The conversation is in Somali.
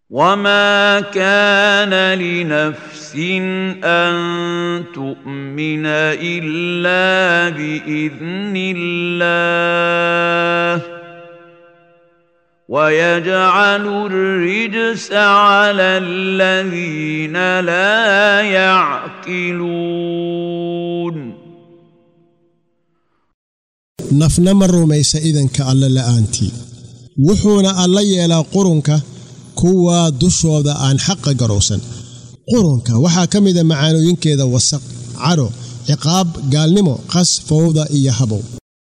وما كان لنفس ان تؤمن الا باذن الله ويجعل الرجس على الذين لا يعقلون nafna ma rumaysa idanka alle la'aantii wuxuuna alla yeelaa qurunka kuwa dushooda aan xaqa garowsan qurunka waxaa ka mida macaanooyinkeeda wasaq cadho ciqaab gaalnimo qas fowda iyo habow